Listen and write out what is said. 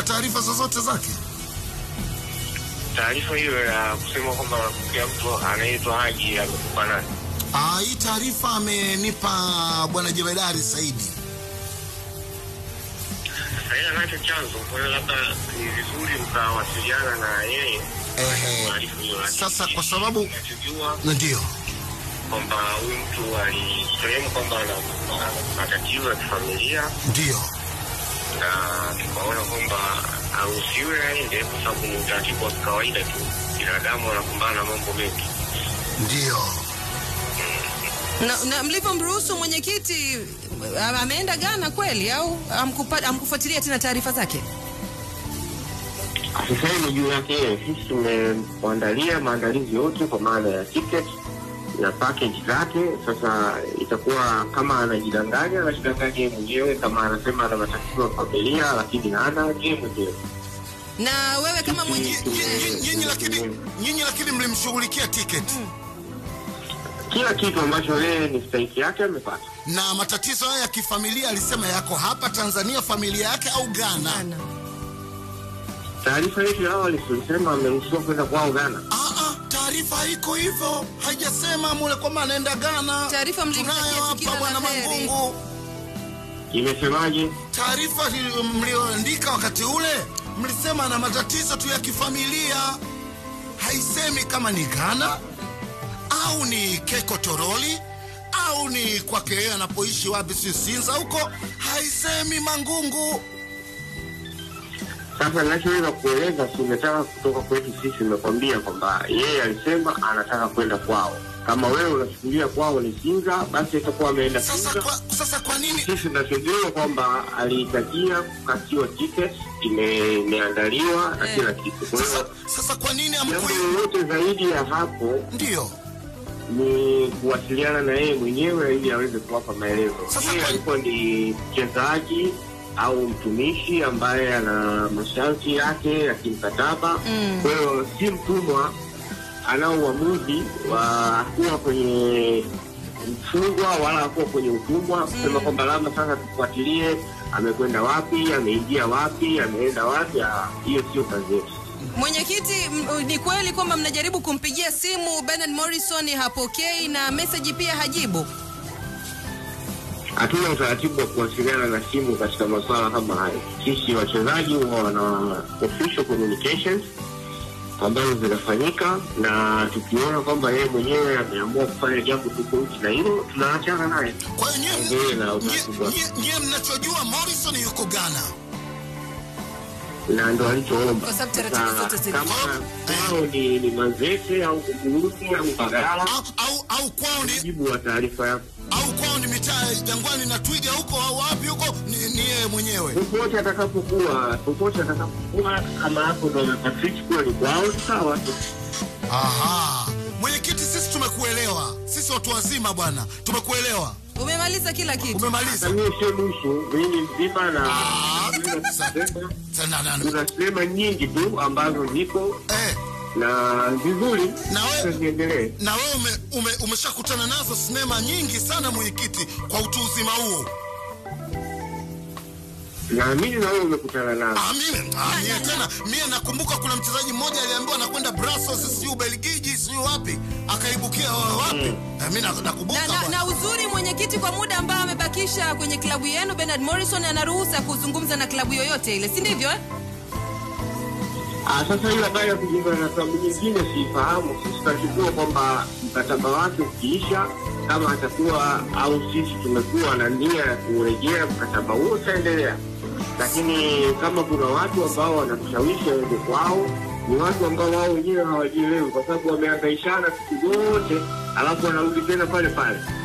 una taarifa zozote zake? Taarifa hiyo ya kusema kwamba anapokea mtu anaitwa Haji amekupa nani? Ah, hii taarifa amenipa bwana Jemedari Saidi. Sasa yeye anacho chanzo, kwa hiyo labda ni vizuri mkawasiliana na yeye Ehe. taarifa hiyo. Lakini Sasa kwa sababu ninachojua ndio kwamba huyu mtu alisehemu kwamba ana ana matatizo ya kifamilia ndio na tukaona kwamba aruhusiwe aende kwa sababu ni utaratibu wa kawaida tu, binadamu wanakumbana na mambo mengi. ndio Na, na mlivyomruhusu mwenyekiti a- ameenda Ghana kweli au amkupa- amkufuatilia tena taarifa zake? Sasa hivi juu yake yeye, sisi tumemwandalia maandalizi yote kwa maana ya ticket na package zake. Sasa itakuwa kama anajidanganya, anajidanganya yeye mwenyewe, kama anasema ana matatizo ya familia, lakini hana yeye mwenyewe. Na wewe kama mwenye Nyi- nyi- nyinyi lakini nyinyi lakini mlimshughulikia tiketi Kila kitu ambacho yeye ni stahiki yake amepata. na matatizo haya ya kifamilia alisema yako hapa Tanzania, familia yake au Ghana? Ghana. Taarifa yetu ya awali tulisema ameruhusiwa kwenda kwao Ghana. Ah, ah, taarifa haiko hivyo, haijasema mule kwamba anaenda Ghana. Taarifa mlimtakia Tunayo tu kila hapa bwana la heri. Mangungu. Imesemaje? Taarifa li- mlioandika wakati ule mlisema ana matatizo tu ya kifamilia, haisemi kama ni Ghana au ni Keko Toroli au ni kwake yeye anapoishi wapi, si Sinza huko, haisemi Mangungu. Sasa ninachoweza kueleza, si umetaka kutoka kwetu sisi, nimekwambia kwamba yeye alisema anataka kwenda kwao. Kama wewe unachukulia kwao ni Sinza, basi itakuwa ameenda Sasa Sinza. kwa, sasa kwa nini Sisi tunachojua kwamba alihitajia kukatiwa ticket, ime- imeandaliwa na Eh. kila kitu. Kwa sasa, hiyo sasa kwa nini jambo amkui? lolote zaidi ya hapo Ndio ni kuwasiliana na yeye mwenyewe ili aweze kuwapa maelezo. Sasa Yeye kwa- alikuwa ni mchezaji au mtumishi ambaye ana masharti yake ya kimkataba. Mm. Kwa hiyo si mtumwa, anao uamuzi wa kuwa kwenye mfungwa wala hakuwa kwenye utumwa, kusema kwamba labda sasa tufuatilie amekwenda wapi, ameingia wapi, ameenda wapi. ah, Hiyo sio kazi yetu. Mwenyekiti, m- ni kweli kwamba mnajaribu kumpigia simu Bernard Morrison hapokei na message pia hajibu? hatuna utaratibu wa kuwasiliana na simu katika masuala kama hayo. Sisi wachezaji huwa wana official communications ambazo zinafanyika, na tukiona kwamba yeye mwenyewe ameamua kufanya jambo tofauti na hilo, tunaachana naye. Kwa hiyo Endelee na nyie- utaratibu wake. nyie- nyie mnachojua Morrison yuko Ghana. na ndo alichoomba. Kwa sababu taratibu Sasa, zote zilikuwa. kama kwao ni, ni Manzese au Burundi au Mbagala, Au, au, au kwao ni jibu wa taarifa yako au kwao ni mitaa ya Jangwani na Twiga huko au wapi huko, ni, ni yeye mwenyewe. popote atakapokuwa, popote atakapokuwa, kama hapo ndo amepatrick kuwa ni kwao, sawa tu. Aha, mwenyekiti, sisi tumekuelewa, sisi watu wazima bwana, tumekuelewa. Umemaliza kila kitu? Umemaliza Sasa mimi sio nusu, mimi mzima na Ah, kabisa. Tena, na- na- kuna sinema nyingi tu ambazo ziko eh, na vizuri Na we- ziendelee. na wewe ume, ume, umeshakutana nazo sinema nyingi sana mwenyekiti, kwa utu uzima huo. Naamini na wewe umekutana nazo. Ah, mimi ah, mie tena mie nakumbuka kuna mchezaji mmoja aliambiwa anakwenda Brussels, siyo Ubelgiji, siyo wapi, akaibukia wapi. Eh, mimi na- nakumbuka Na, na, bwana. na uzuri mwenyekiti, kwa muda ambao amebakisha kwenye klabu yenu, Bernard Morrison ana ruhusa kuzungumza na klabu yoyote ile, si ndivyo? eh? Ah, sasa hiyo habari ya kujiunga na klabu nyingine siifahamu. Sisi tunachukua kwamba mkataba wake ukiisha, kama atakuwa au sisi tumekuwa na nia ya kurejea mkataba huo utaendelea, lakini kama kuna watu ambao wanatushawishi waende kwao, ni watu ambao wao wenyewe hawajielewi, kwa sababu wamehangaishana siku zote, alafu wanarudi tena pale pale.